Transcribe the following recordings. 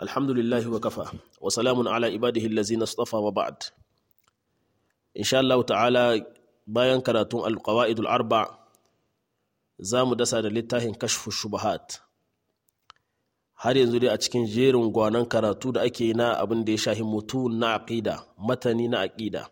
alhamdulillahi wa kafa wa salamun ala ibadihi allazina istafa wa ba'd insha Allah ta'ala bayan karatun alqawaidul arba za mu dasa da littafin kashfu shubahat har yanzu dai a cikin jerin gwanon karatu da ake na abin da ya shahi mutu na aqida matani na aqida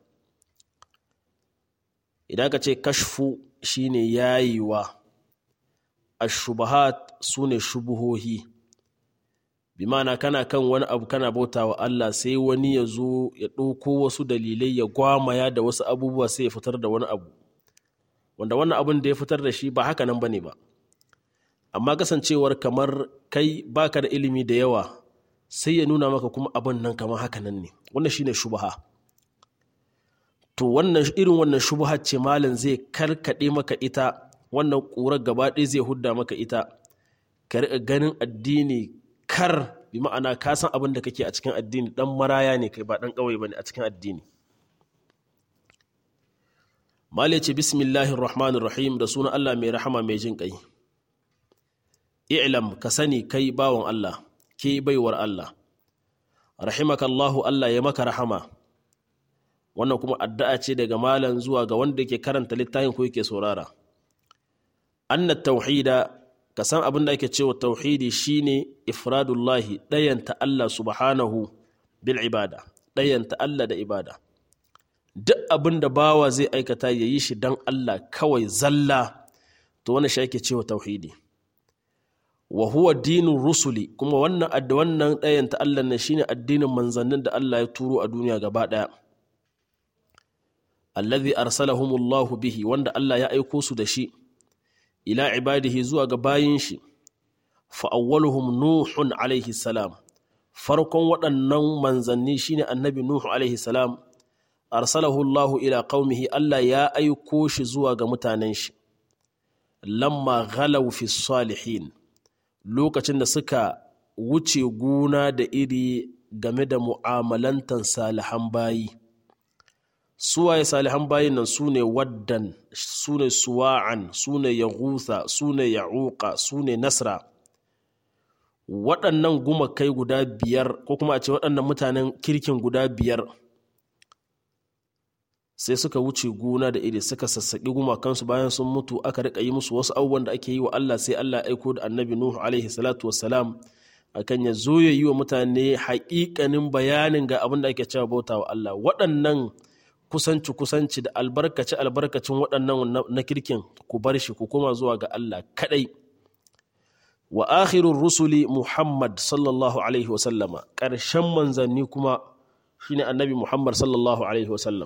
idan ka ce kashfu shine yayiwa ashubahat sune shubuhohi bi ma'ana kana kan wani abu kana bauta wa Allah sai wani ya zo ya ɗauko wasu dalilai ya gwamaya da wasu abubuwa sai ya fitar da wani abu wanda wannan abin da ya fitar da shi ba haka nan bane ba amma kasancewar kamar kai baka da ilimi da yawa sai ya nuna maka kuma abin nan kamar haka nan ne wannan shine shubaha to wannan irin wannan shubaha ce malam zai karkade maka ita wannan ƙurar gaba ɗaya zai hudda maka ita ka riƙa ganin addini kar bi ma'ana ka san abin da kake a cikin addini dan maraya ne kai ba dan ƙauye bane a cikin addini mali ce bismillahir rahmanir rahim da sunan Allah mai rahama mai jin ƙai i'lam ka sani kai bawan Allah ke baiwar Allah rahimakallahu Allah ya maka rahama wannan kuma addu'a ce daga malam zuwa ga wanda yake karanta littafin ko yake saurara anna tauhida ka san abin da ake cewa tauhidi shine ifradullahi ɗayanta Allah subhanahu bil ibada ɗayanta Allah da ibada duk abin da bawa zai aikata ya yi shi don Allah kawai zalla to wani shi ake cewa tauhidi wa huwa dinin rusuli kuma wannan wannan ɗayanta Allah ne shine addinin manzannin da Allah ya turo a duniya gaba ɗaya allazi arsalahumullahu bihi wanda Allah ya aiko su da shi ila ibadihi zuwa ga bayin shi fa'awwaluhum nuhun alaihi salam farkon waɗannan manzanni shine annabi nuhu alaihi salam arsalahu Allahu ila qaumihi Allah ya aiko shi zuwa ga mutanen shi lamma ghalaw fi salihin lokacin da suka wuce guna da iri game da mu'amalantan salihan bayi suwaye salihan bayin nan su ne waddan su ne suwa'an su ne yaghutha su ne ya'uqa su ne nasra waɗannan gumakai guda biyar ko kuma a ce waɗannan mutanen kirkin guda biyar sai suka wuce gona da iri suka sassaƙi gumakansu bayan sun mutu aka riƙa yi musu wasu abubuwan da ake yi wa Allah sai Allah aiko da annabi Nuhu alaihi salatu wassalam akan ya zo ya yi wa mutane haƙiƙanin bayanin ga abin da ake cewa bauta wa Allah waɗannan kusanci kusanci da albarkaci albarkacin waɗannan na kirkin ku bar shi ku koma zuwa ga Allah kaɗai wa akhirur rusuli Muhammad sallallahu alaihi wasallama ƙarshen manzanni kuma shine annabi Muhammad sallallahu alaihi wasallam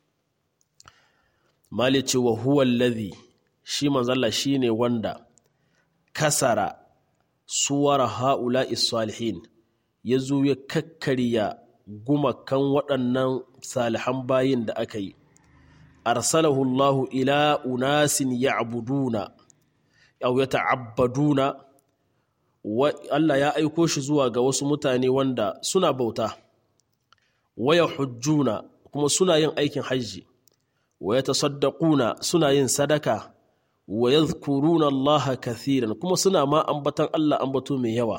mali ce wa huwa alladhi shi manzalla shine wanda kasara suwara ha'ula'i salihin ya zo ya kakkarya gumakan waɗannan salihan bayin da aka yi arsalahu Allahu ila unasin ya'buduna aw yata'abbaduna Allah ya aiko shi zuwa ga wasu mutane wanda suna bauta waya hujjuna kuma suna yin aikin hajji wa yatasaddaquna suna yin sadaka wa yadhkuruna Allah kathiran kuma suna ma ambatan Allah ambato mai yawa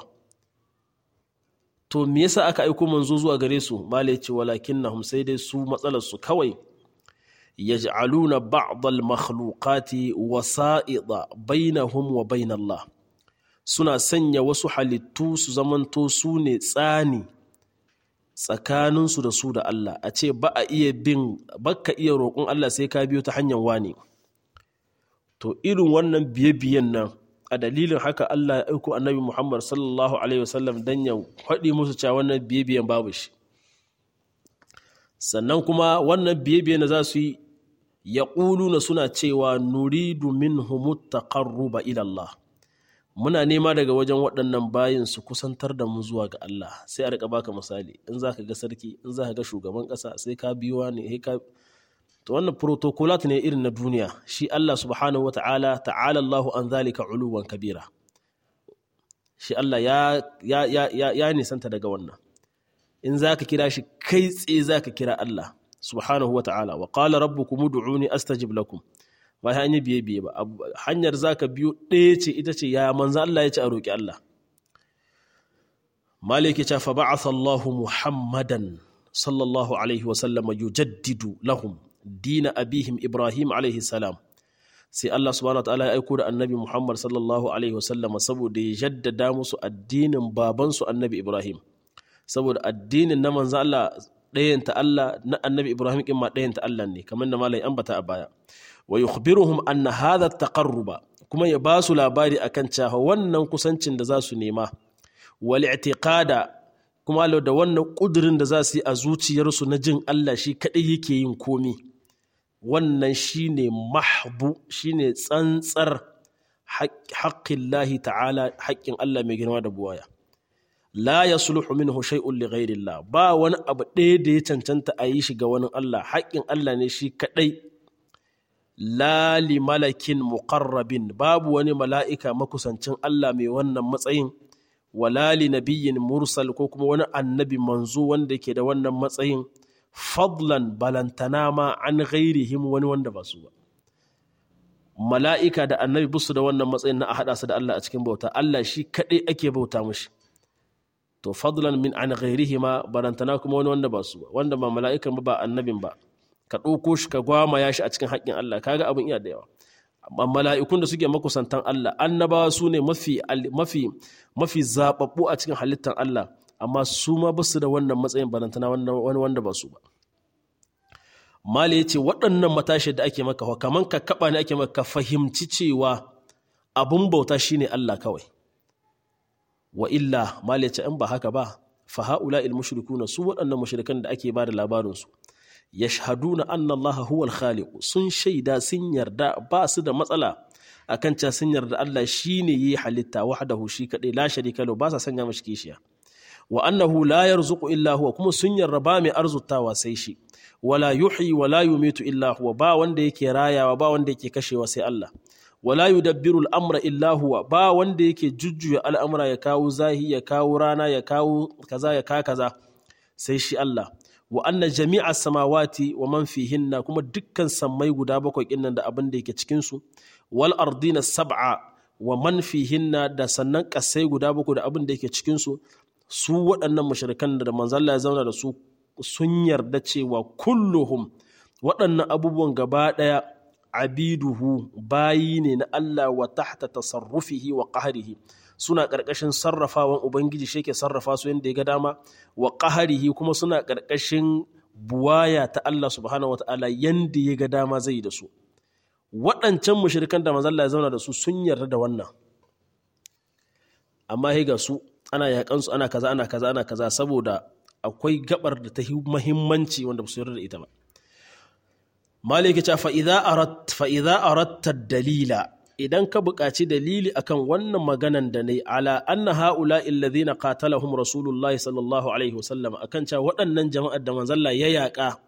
to me yasa aka aiko manzo zuwa gare su mala ce walakinnahum sai dai su matsalar su kawai yaj'aluna ba'd al-makhluqati wasa'ida bainahum wa bain Allah suna sanya wasu halittu su zamanto su ne tsani tsakaninsu da su da Allah a ce ba a iya bin baka iya roƙon Allah sai ka biyo ta hanyar wani to irin wannan biye-biyen nan a dalilin haka Allah ya aiko annabi Muhammad sallallahu alaihi wasallam dan ya faɗi musu cewa wannan biye-biyen babu shi sannan kuma wannan biye-biyen da za su yi ya na suna cewa nuridu minhum taqarruba ila Allah muna nema daga wajen waɗannan bayin su kusantar da mu zuwa ga Allah sai a rika baka misali in za ka ga sarki in za ka ga shugaban ƙasa sai ka biyo ne sai ka to wannan protocolat ne irin na duniya shi Allah subhanahu wa ta'ala ta'ala Allahu an zalika uluwan kabira shi Allah ya ya ya ya, ya nisanta daga wannan in za ka kira shi kai tsaye za ka kira Allah subhanahu wa ta'ala wa qala rabbukum ud'uni astajib lakum ba ya yi biye biye ba hanyar za ka biyo ɗaya ce ita ce ya manzo Allah ya ce a roƙi Allah maliki ta fa ba'atha Allah Muhammadan sallallahu alaihi wa sallam yujaddidu lahum dina abihim Ibrahim alaihi salam sai Allah subhanahu wa ta'ala ya aiko da annabi Muhammad sallallahu alaihi wa sallam saboda ya jaddada musu addinin babansu annabi Ibrahim saboda addinin na manzo Allah ɗayanta Allah na annabi Ibrahim kin ma ɗayanta Allah ne kamar da malai ambata a baya wa yukhbiruhum anna hadha taqarruba kuma ya ba su labari akan cewa wannan kusancin da za su nema wal i'tiqada kuma da wannan kudirin da za su yi a zuciyarsu na jin Allah shi kadai yake yin komi wannan shine mahbu shine tsantsar haƙƙin ta'ala haƙƙin Allah mai girma da buwaya la yasluhu minhu shay'un li ghayrillah ba wani abu ɗaya da ya cancanta a yi shi ga wani Allah haƙƙin Allah ne shi kadai la li malakin muqarrabin babu wani mala'ika makusancin Allah mai wannan matsayin wala li nabiyyin mursal ko kuma wani annabi manzo wanda ke da wannan matsayin fadlan balantana ma an ghairihim wani wanda ba su ba mala'ika da annabi busu da wannan matsayin na a haɗa su da Allah a cikin bauta Allah shi kaɗai ake bauta mushi to fadlan min an ghairihima balantana kuma wani wanda ba su ba wanda ba mala'ikan ba ba annabin ba ka ɗauko shi ka gwamaya shi a cikin haƙƙin Allah kaga abin iya da yawa amma mala'ikun da suke makusantan Allah annabawa su ne mafi mafi mafi zababbu a cikin halittar Allah amma su ma ba su da wannan matsayin barantana wani wanda ba su ba mali ya ce waɗannan matashi da ake maka kaman ka kaɓa ne ake maka fahimci cewa abun bauta shine Allah kawai wa illa mali ya ce in ba haka ba fa haula il mushrikuna su waɗannan mushrikan da ake ba da labarinsu yashhaduna anna Allah huwa al-khaliq sun shaida sun yarda ba su da matsala akan cewa sun yarda Allah shine yi halitta wahdahu shi kadai la sharika lahu ba sa sanya mashi kishiya wa annahu la yarzuqu illa huwa kuma sun yarda ba mai arzutawa sai shi wala yuhyi wala yumitu illa huwa ba wanda yake rayawa ba wanda yake kashewa sai Allah wala yudabbiru al-amra illa huwa ba wanda yake jujjuya al'amura ya kawo zahi ya kawo rana ya kawo kaza ya ka kaza sai shi Allah wa anna jami'a samawati wa man fihinna kuma dukkan sammai guda bakwai kinnan da abin da yake cikin su wal ardina sab'a wa man fihinna da sannan kasai guda bakwai da abin da yake cikin su su waɗannan mushrikan da manzo Allah ya zauna da su sun yarda cewa kulluhum waɗannan abubuwan gaba ɗaya abiduhu bayi ne na Allah wa tahta tasarrufihi wa qahrihi suna ƙarƙashin sarrafawan ubangiji shi ke sarrafa su yadda ya ga dama wa qahrihi kuma suna ƙarƙashin buwaya ta Allah subhanahu wataala yanda ya ga dama zai da su waɗancan mushrikan da manzo Allah ya zauna da su sun yarda da wannan amma ga su ana yakan su ana kaza ana kaza ana kaza saboda akwai gabar da ta muhimmanci wanda ba su yarda da ita ba maliki ta fa'iza a ratta dalila idan ka buƙaci dalili akan wannan maganan da ne ala anna ha'ula illazi na qatalahum rasulullah sallallahu alaihi wasallam akan cewa waɗannan jama'ar da manzalla ya yaƙa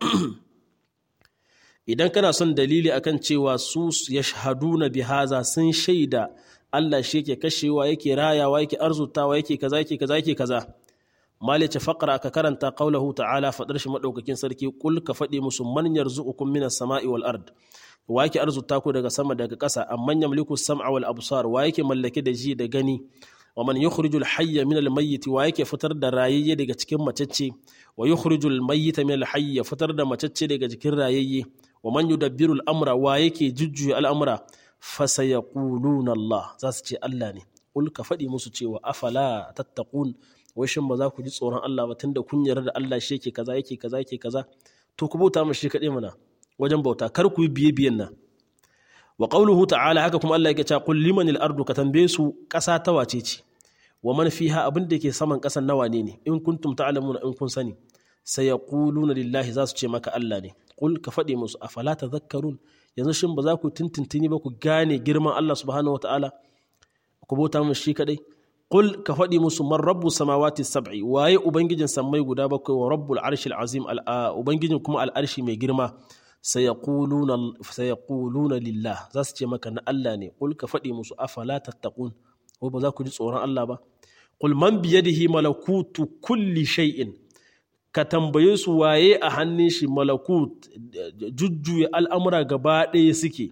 idan kana son dalili akan cewa su ya shahaduna bihaza sun shaida Allah shi yake kashewa yake rayawa yake arzutawa yake kaza yake kaza yake kaza malice faqra ka karanta qaulahu ta'ala fadar shi madaukakin sarki kul ka fadi musu man yarzuqukum minas sama'i wal ard wa yake arzuta ku daga sama daga ƙasa amman yamliku sam'a wal absar wa yake mallake da ji da gani wa man yukhrijul hayya minal mayyit wa yake fitar da rayayye daga cikin macece wa yukhrijul mayyita minal hayy fitar da macece daga cikin rayayye wa man yudabbiru al amra wa yake jujjuya al'amura fa sayaquluna Allah za su ce Allah ne kul ka fadi musu cewa afala tattaqun wai shin ba za ku ji tsoron Allah ba tunda kun yarda da Allah shi yake kaza yake kaza yake kaza to ku bauta mashi kaɗai mana wajen bauta kar ku yi biye biyen nan wa qawluhu ta'ala haka kuma Allah yake cewa qul liman al-ardu ka tambaye su ƙasa ta wace ce wa man fiha abin da ke saman ƙasan nawa ne ne in kuntum ta'lamuna in kun sani sayaquluna lillahi za su ce maka Allah ne qul ka faɗi musu afala tadhakkarun yanzu shin ba za ku tintintini ba ku gane girman Allah subhanahu wataala ku bauta mashi kaɗai Qul ka faɗi musu man rabbu samawati sab'i waye ubangijin sammai guda bakwai wa rabbul arshil azim ubangijin kuma al'arshi mai girma sayaquluna sayaquluna lillah za su ce maka na Allah ne qul ka faɗi musu afala tattaqun ko ba za ku ji tsoron Allah ba qul man biyadihi malakutu kulli shay'in ka tambaye su waye a hannun shi malakut jujjuya al'amura gaba ɗaya suke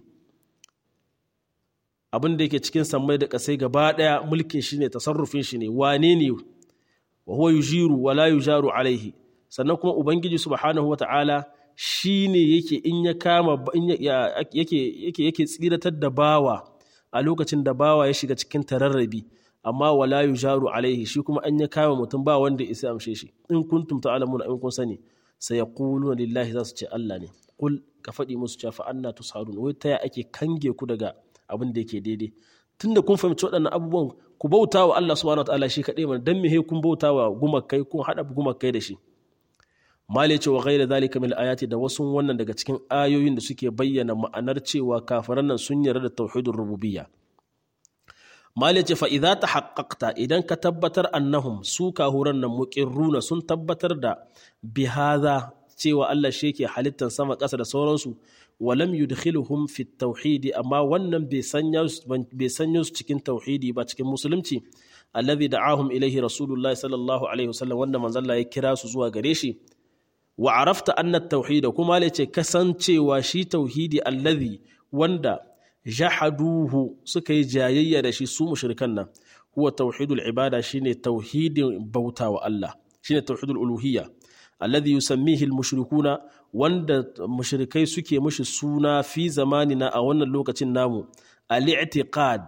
abin da yake cikin sammai da ƙasai gaba ɗaya mulkin shi ne tasarrufin shi ne wane ne wa huwa yujiru wa la yujaru alaihi sannan kuma ubangiji subhanahu wata'ala shine yake in ya kama yake yake yake tsiratar da bawa a lokacin da bawa ya shiga cikin tararrabi amma wala yujaru alaihi shi kuma an ya kama mutum ba wanda ya isa amshe shi in kuntum ta'lamuna in kun sani sayaquluna lillahi za su ce Allah ne kul ka faɗi musu cewa fa anna tusharun wai ta ake kange ku daga abin da yake daidai tunda kun fahimci waɗannan abubuwan ku bauta wa Allah subhanahu wataala shi kaɗai mana dan me kun bauta wa gumakai kun haɗa gumakai da shi mali ce wa ghaira zalika min ayati da wasu wannan daga cikin ayoyin da suke bayyana ma'anar cewa kafiran nan sun yarda da tauhidur rububiyya mali ce fa idza tahaqqaqta idan ka tabbatar annahum su kahuran nan muqirruna sun tabbatar da bihadha cewa Allah shi ke halittar sama ƙasa da sauransu walam yudkhiluhum fi tauhidi amma wannan bai sanya su cikin tauhidi ba cikin musulunci alladhi da'ahum ilaihi rasulullahi sallallahu alaihi wasallam wanda manzon ya kira su zuwa gare shi wa arafta anna tauhid kuma ce kasancewa shi tauhidi alladhi wanda jahaduhu suka yi jayayya da shi su mushrikan nan huwa tauhidul ibada shine tauhidin bauta wa Allah shine tauhidul uluhiyya alladhi yusammihi al-mushrikuna wanda mushrikai suke mushi suna fi zamanina a wannan lokacin namu al-i'tiqad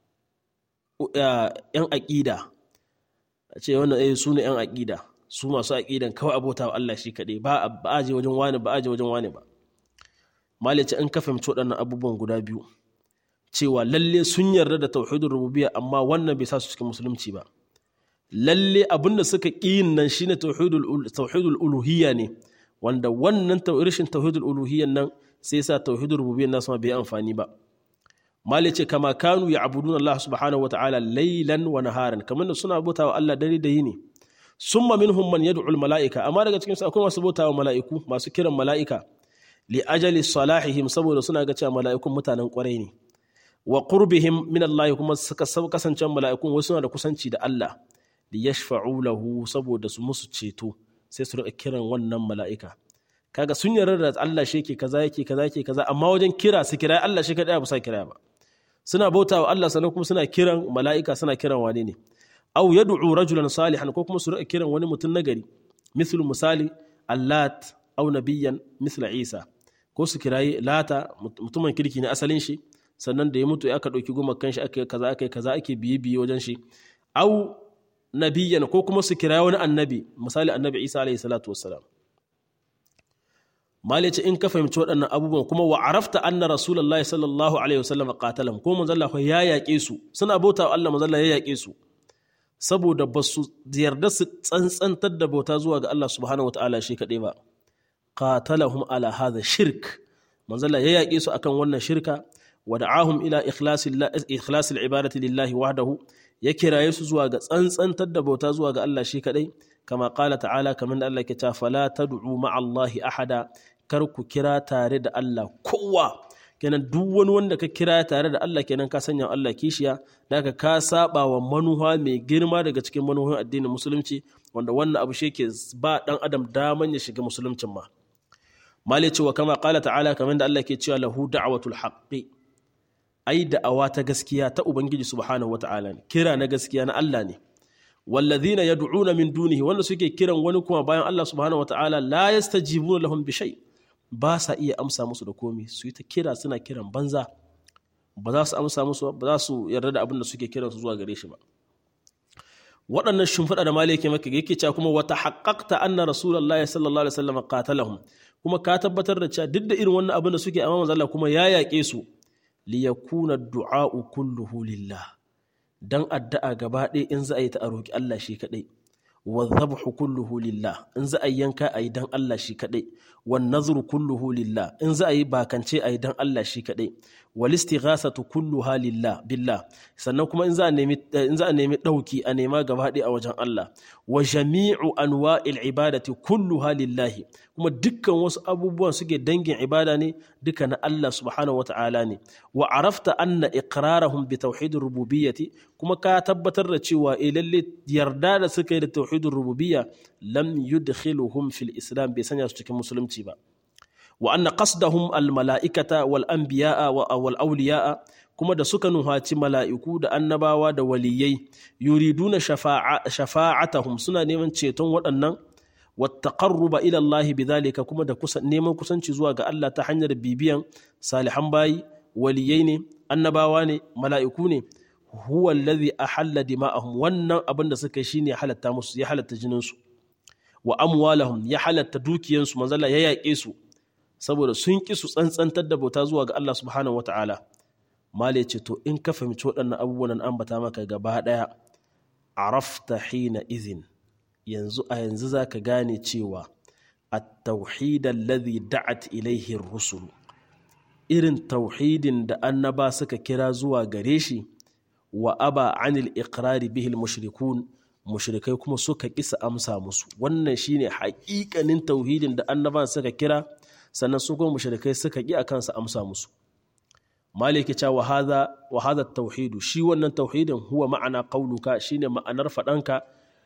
yan aqida a ce wannan eh su ne yan aqida su masu aqidan kawai abota wa Allah shi kadai ba ba aje wajen wani ba aje wajen wani ba malice in ka fahimci waɗannan abubuwan guda biyu cewa lalle sun yarda da tauhidul rububiyya amma wannan bai sa su cikin musulunci ba lalle abinda suka ƙi nan shine tauhidul uluhiyya ne wanda wannan rashin tauhidul uluhiyyan nan sai sa tauhidul rububiyyan nasu ma bai amfani ba mali ce kama kanu ya abudun Allah subhanahu wa ta'ala laylan wa naharan kamar da suna bautawa Allah dare da yini summa minhum man yad'u al mala'ika amma daga cikin su akwai masu bautawa mala'iku masu kiran mala'ika li ajali salahihim saboda suna ga cewa mala'ikun mutanen kwarai ne wa qurbihim min Allah kuma suka kasance mala'ikun wasu suna da kusanci da Allah li yashfa'u lahu saboda su musu ceto sai su rika kiran wannan mala'ika kaga sun yarda da Allah shi yake kaza yake kaza yake kaza amma wajen kira su kira Allah shi kadai ba sa kira ba suna bautawa Allah sannan kuma suna kiran mala'ika suna kiran wane ne aw yad'u rajulan salihan ko kuma su rika kiran wani mutum nagari mislu misali allat aw nabiyyan misla isa ko su kirayi lata mutumin kirki ne asalin shi sannan da ya mutu aka ɗauki gumakan shi aka kaza aka kaza ake biye biye wajen shi au nabiyyan ko kuma su kira wani annabi misali annabi isa alayhi salatu wassalam mali ce in ka fahimci waɗannan abubuwan kuma wa arafta anna rasulullahi sallallahu alaihi wasallam qatalam ko manzo Allah ya yaƙe su suna bauta Allah manzo Allah ya yaƙe su saboda ba su yarda su tsantsantar da bauta zuwa ga Allah subhanahu wataala shi kaɗai ba qatalahum ala hadha shirk manzo Allah ya yaƙe su akan wannan shirka wa da'ahum ila ikhlasil ibadati lillahi wahdahu ya kiraye su zuwa ga tsantsantar da bauta zuwa ga Allah shi kadai kama qala ta'ala kamar da Allah ke ta fala tad'u ma'a Allahi ahada kar ku kira tare da Allah kowa kenan duk wani wanda ka kira tare da Allah kenan ka sanya Allah kishiya daga ka saba wa manuha mai girma daga cikin manuhan addinin musulunci wanda wannan abu shi ke ba dan adam daman ya shiga musuluncin ma mali cewa kama qala ta'ala kamar da Allah ke cewa lahu da'watul haqqi ai da'awa ta gaskiya ta Ubangiji subhanahu wa ta'ala ne, kira na gaskiya na Allah ne. Wallazina yad'una min dunihi wanda suke kiran wani kuma bayan Allah subhanahu wa ta'ala la yastajibuna lahum bi shay ba sa iya amsa musu da komi su yi ta kira suna kiran banza ba za su amsa musu ba za su yarda da abin da suke kiran su zuwa gare shi ba waɗannan shimfiɗa da maliki maka yake cewa kuma wata haƙaƙta anna rasulullahi sallallahu alaihi wasallam qatalahum kuma ka tabbatar da cewa duk da irin wannan abin da suke amma manzo Allah kuma ya yaƙe su liyakuna du'a'u kulluhu lillah dan addu'a gaba ɗaya in za a yi ta a roƙi Allah shi kaɗai wa dhabhu kulluhu lillah in za a yi yanka a yi dan Allah shi kaɗai wa nazru kulluhu lillah in za a yi bakance a yi dan Allah shi kaɗai wal istighasatu kulluha lillah billah sannan kuma in za a nemi in za a nemi dauki a nema gaba ɗaya a wajen Allah wa jami'u anwa'il ibadati kulluha lillahi kuma dukkan wasu abubuwan suke dangin ibada ne duka na Allah subhanahu wata'ala ne wa arafta anna iqrarahum bi tauhidir rububiyyati kuma ka tabbatar da cewa eh lalle yarda da suka yi da tauhidir rububiyya lam yudkhiluhum fil islam bai sanya su cikin musulunci ba wa anna qasdahum al mala'ikata wal anbiya'a wal awliya'a kuma da suka nuhaci mala'iku da annabawa da waliyai yuriduna shafa'atahum suna neman ceton waɗannan wattaqarruba ila Allah bidhalika kuma da neman kusanci zuwa ga Allah ta hanyar bibiyan salihan bayi waliyai ne annabawa ne mala'iku ne huwa alladhi ahalla dima'ahum wannan abin da suka yi shine ya halatta musu ya halatta jinin su wa amwalahum ya halatta dukiyansu manzala ya yaƙe su saboda sun ƙi su tsantsantar da bauta zuwa ga Allah subhanahu wata'ala mala ce to in ka fahimci waɗannan abubuwan an bata maka gaba ɗaya arafta hina izin yanzu a yanzu za ka gane cewa at-tauhid alladhi da'at ilaihi rusul irin tauhidin da annaba suka kira zuwa gare shi wa aba anil iqrari bihi al-mushrikun mushrikai kuma suka kisa amsa musu wannan shine haƙiƙanin tauhidin da annaban suka kira sannan su kuma mushrikai suka ƙi akan su amsa musu maliki cha wa hadha wa hadha tauhidu shi wannan tauhidin huwa ma'ana qauluka shine ma'anar fadanka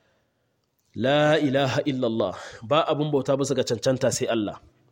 la ilaha illallah ba abun bauta bisa ga cancanta sai Allah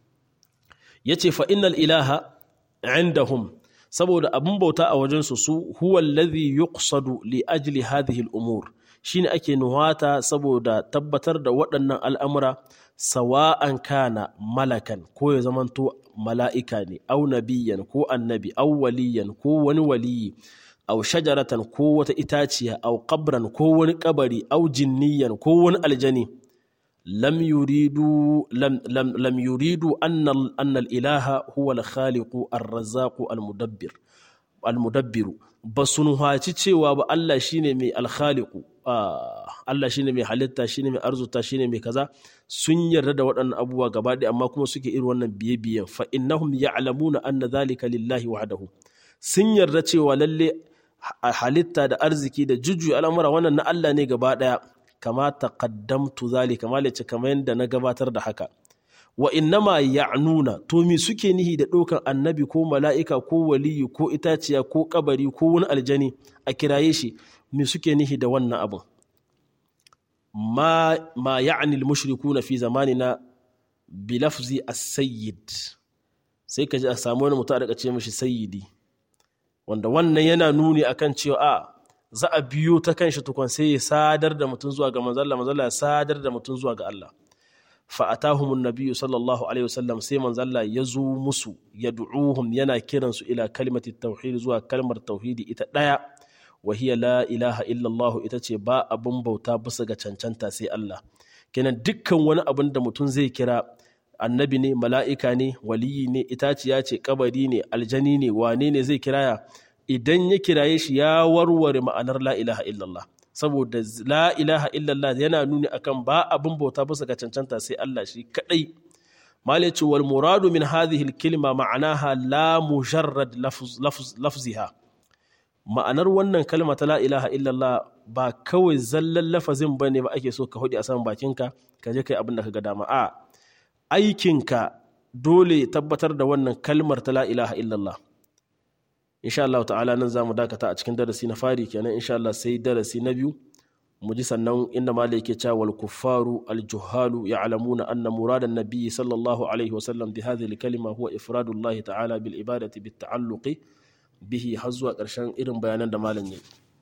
yace fa innal ilaha indahum saboda abun bauta a wajensu su huwa alladhi yuqsadu li ajli hadhihi al-umur shine ake nuhata saboda tabbatar da waɗannan al'amura sawa'an kana malakan ko ya zamanto mala'ika ne au nabiyan ko annabi au waliyan ko wani waliyi au shajaratan ko wata itaciya au qabran ko wani kabari au jinniyan ko wani aljani lam yuridu lam lam lam yuridu anna anna al-ilaha huwa al-khaliqu ar-razzaqu al-mudabbir al-mudabbiru basun haci cewa ba Allah shine mai al-khaliqu Allah shine mai halitta shine mai arzuta shine mai kaza sun yarda da waɗannan abubuwa gaba ɗaya amma kuma suke irin wannan biye-biyen fa innahum ya'lamuna anna dhalika lillahi wahdahu sun yarda cewa lalle halitta da arziki da jujjuya al'amura wannan na Allah ne gaba ɗaya kama taqaddamtu zalika malace kamar yadda na gabatar da haka wa innama ya'nuna to me suke nihi da ɗaukan annabi ko mala'ika ko waliyu ko itaciya ko kabari ko wani aljani a kiraye shi me suke nihi da wannan abin ma ma ya'ni al-mushrikuna fi zamanina bi lafzi as-sayyid sai ka ji a samu wani mutum a ce mishi sayyidi wanda wannan yana nuni akan cewa a za a biyo ta kan shi tukun sai ya sadar da mutum zuwa ga manzalla manzalla ya sadar da mutum zuwa ga Allah fa atahumun nabiyyu sallallahu alaihi wasallam sai manzalla ya zo musu ya du'uhum yana kiransu ila kalimati tauhid zuwa kalmar tauhidi ita daya wa hiya la ilaha illallah ita ce ba abin bauta bisa ga cancanta sai Allah kenan dukkan wani abin da mutum zai kira annabi ne mala'ika ne waliyi ne itaciya ce kabari ne aljani ne wane ne zai kiraya idan ya kiraye shi ya warware ma'anar la ilaha illallah saboda la ilaha illallah yana nuni akan ba abin bauta bisa ga cancanta sai Allah shi kadai malice wal muradu min hadhihi al kalima ma'anaha la mujarrad lafziha ma'anar wannan kalma ta la ilaha illallah ba kawai zallan lafazin bane ba ake so ka hudi a saman bakinka ka je kai abin da ka ga dama a aikinka dole tabbatar da wannan kalmar ta la ilaha illallah insha Allah ta'ala nan zamu dakata a cikin darasi na fari kenan insha Allah sai darasi na biyu mu ji sannan inda malai yake cewa wal kuffaru al juhalu ya'lamuna anna muradan nabiy sallallahu alaihi wa sallam bi hadhihi al kalima huwa ifradu Allah ta'ala bil ibadati bit ta'alluqi bihi har zuwa ƙarshen irin bayanan da malam yayi